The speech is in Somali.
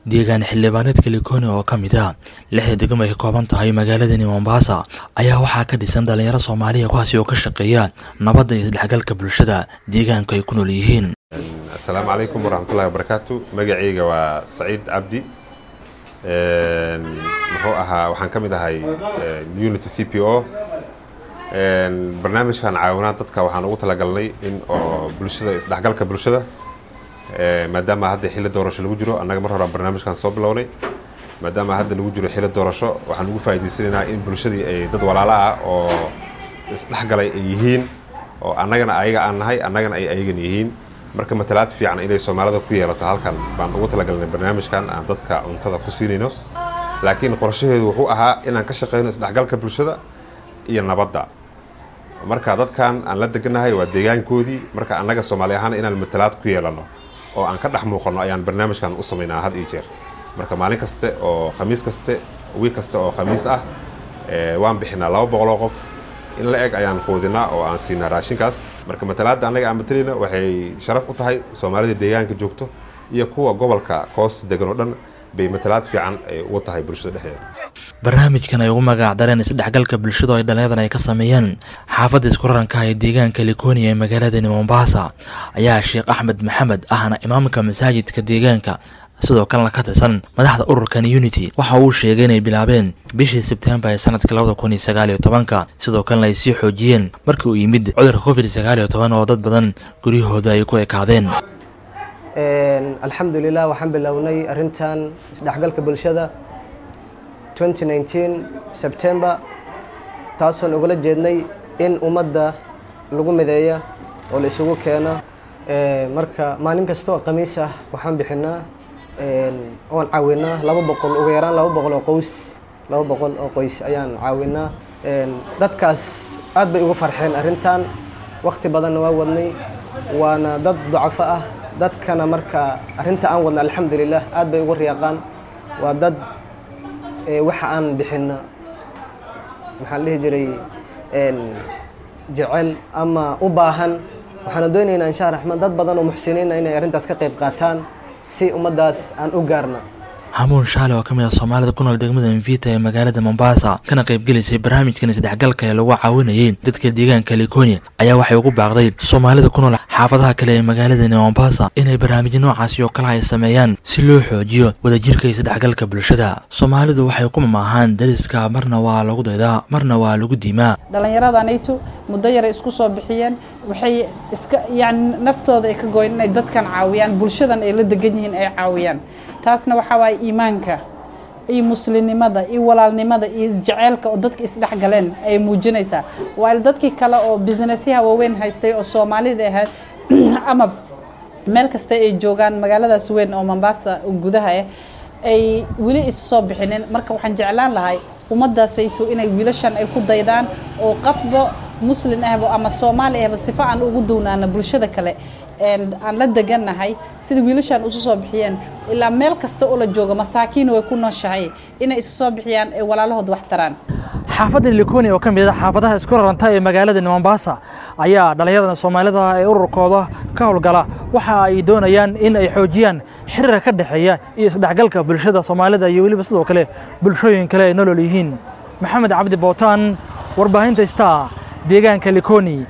deegaan xildhibaaneedka likoni oo ka mid ah lixda degmo ay ka kooban tahay magaaladani mombasa ayaa waxaa ka dhisan dhalinyaro soomaaliya kuwaasi oo ka shaqeeya nabadda iyo isdhexgalka bulshada deegaanka ay ku nool yihiin asalaamu calaykum waraxmatullahi wabarakaatu magacayga waa saciid cabdi muxuu ahaa waxaan ka mid ahay unity c p o barnaamijkan caawinaad dadka waxaan ugu talagalnay in oo bulshada isdhexgalka bulshada maadaama hadda xilli doorasho lagu jiro annaga mar horaan barnaamijkan soo bilownay maadaama hadda lagu jiro xilli doorasho waxaan ugu faa'idaysanaynaa in bulshadii ay dad walaalo ah oo isdhexgalay ay yihiin oo annagana ayaga aan nahay annagana ay ayagan yihiin marka matalaad fiican inay soomaalida ku yeelato halkan baan ugu talagalnay barnaamijkan aan dadka cuntada ku siinayno laakiin qorshaheedu wuxuu ahaa inaan ka shaqeyno isdhexgalka bulshada iyo nabadda marka dadkan aan la deganahay waa deegaankoodii marka annaga soomaali ahaan inaan matalaad ku yeelano oo aan ka dhex muuqanno ayaan barnaamijkan u samaynaa had iyo jeer marka maalin kaste oo khamiis kaste wiig kaste oo khamiis ah waan bixinaa laba boqoloo qof in la eg ayaan quudinaa oo aan siinaa raashinkaas marka matalaadda annaga aan matalayna waxay sharaf u tahay soomaalida deegaanka joogto iyo kuwa gobolka koosta degan oo dhan bay matalaad fiican ay ugu tahay bulshada dhexdeeda barnaamijkan ay ugu magac dareen isdhexgalka bulshada oo ay dhallinyadan ay ka sameeyeen xaafadda isku raranka ee deegaanka likoni ee magaaladani mombasa ayaa sheekh axmed maxamed ahna imaamka masaajidka deegaanka sidoo kalena ka tirsan madaxda ururkan unity waxa uu sheegay inay bilaabeen bishii sebtembar ee sanadka labada kun iyo sagaal iyo tobanka sidoo kalena ay sii xoojiyeen markii uu yimid cudurka covid sagaal iyo toban oo dad badan guryahooda ay ku ekaadeen alxamdulilah waxaan bilownay arrintan isdhexgalka bulshada september taasoon ugala jeednay in ummadda lagu mideeya oo la isugu keeno marka maalin kasta oo khamiis ah waxaan bixinaa oon caawinaa laba boqol ugu yaraan laba boqol oo qoys laba boqol oo qoys ayaan caawinaa dadkaas aad bay ugu farxeen arrintan wakti badanna waa wadnay waana dad dacafo ah dadkana marka arrinta aan wadna alxamdulilah aad bay ugu riyaaqaan waa dad waxa aan bixinno maxaan dhihi jiray jecel ama u baahan waxaana doonaynaa insha raxmaan dad badan oo muxsiniina inay arrintaas ka qayb qaataan si ummaddaas aan u gaarna hamuun shaale oo ka mid ah soomaalida ku nool degmada mvita ee magaalada mombasa kana qaybgelisay barnaamijkan isdhexgalka ee lagu caawinayay dadka deegaanka likoni ayaa waxay ugu baaqday soomaalida ku nool xaafadaha kale ee magaaladani mombasa inay barnaamijyo noocaasi oo kale ay sameeyaan si loo xoojiyo wadajirka isdhexgalka bulshada soomaalidu waxay ku mamaahaan dariska marna waa lagu daydaa marna waa lagu diimaa dhallinyaradanitu muddo yaray isku soo bixiyeen waxay iska yani naftooda ay ka goyn inay dadkan caawiyaan bulshadan ay la degan yihiin ay caawiyaan taasna waxaa waaye iimaanka iyo muslimnimada iyo walaalnimada iyo isjeceelka oo dadka isdhexgaleen ay muujinaysaa waail dadkii kale oo businessyaha waaweyn haystay oo soomaalida ahayd ama meel kasta ay joogaan magaaladaas weyn oo mombasa gudaha ah ay weli is soo bixinin marka waxaan jeclaan lahay ummaddaasayto inay wiilashan ay ku daydaan oo qafba muslin ahba ama soomaali ahba sifo aan ugu downaana bulshada kale aan la degannahay sida wiilashaan isu soo bixiyeen ilaa meel kasta oo la jooga masaakiin way ku nooshahay inay isu soo bixiyaan ay walaalahood wax taraan xaafadda likoni oo ka mid ah xaafadaha isku raranta ee magaalada mombasa ayaa dhallinyarada soomaalida ee ururkooda ka howlgala waxa ay doonayaan in ay xoojiyaan xiriirka ka dhexeeya iyo isdhexgalka bulshada soomaalida iyo weliba sidoo kale bulshooyin kale ay nolol yihiin maxamed cabdi bootaan warbaahinta star deegaanka likoni